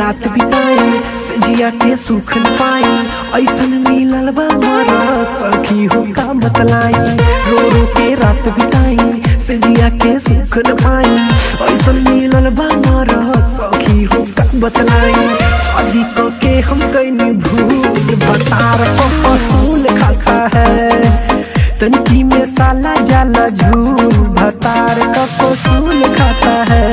रात बिताई सजिया के सुख न पाई ऐसन मिलल बा मरा सखी हो का बतलाई रो रो के रात बिताई सजिया के सुख न पाई ऐसन मिलल बा मरा सखी हो का बतलाई शादी क के हम कैनी भूल भतार को पसूल खाता है तनकी में साला जाला झूल भतार का पसूल खाता है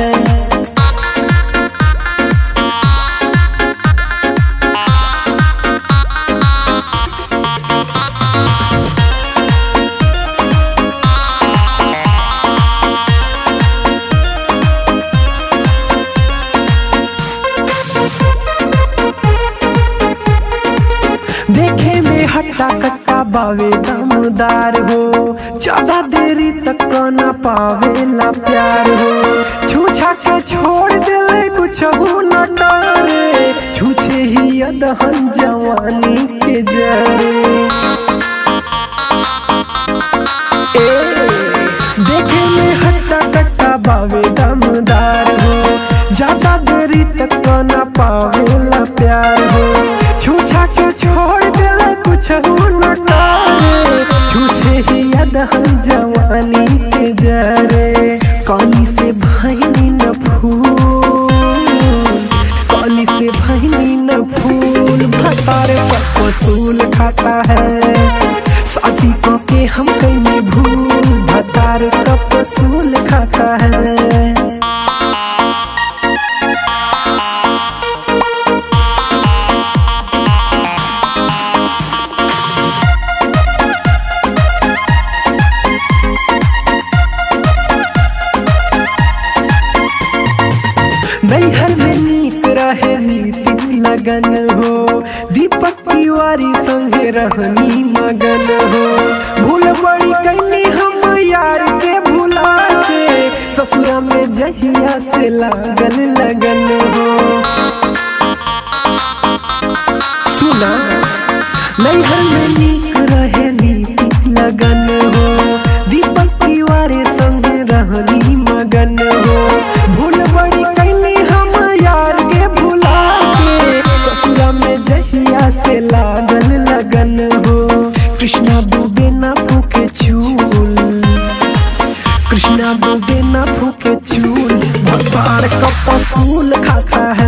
देखे में हट्टा कट्टा बावे दमदार हो ज्यादा देरी तक न पावेला प्यार हो छूछा के छोड़ दिले कुछ न डारे छूछे ही अदहन जवानी के जरे ए, देखे में हट्टा कट्टा बावे दमदार हो ज्यादा देरी तक न पावेला प्यार हो छूछा के छोड़ दिले कुछ न करे छूछे ही अदहन जवानी के जरे काली से भैनी न फूल काली से भैनी न फूल भतार पर वसूल खाता है सासी को के हम कहीं भूल भतार का वसूल खाता है नैहर में नीक रहे नीति लगन हो दीपक तिवारी संगे रहनी मगन हो भूल बड़ी कैनी हम यार के भुला के ससुरा में जहिया से लागल लगन हो सुना नैहर में नीक रहे नीति लगन हो दीपक तिवारी संगे रहनी मगन हो भूल बड़ी कैनी हम यार के भुला के ससुरा में जहिया से लागल लगन हो कृष्णा डूबे ना फूके चूल कृष्णा डूबे ना फूके चूल भगवान का पसूल खाता है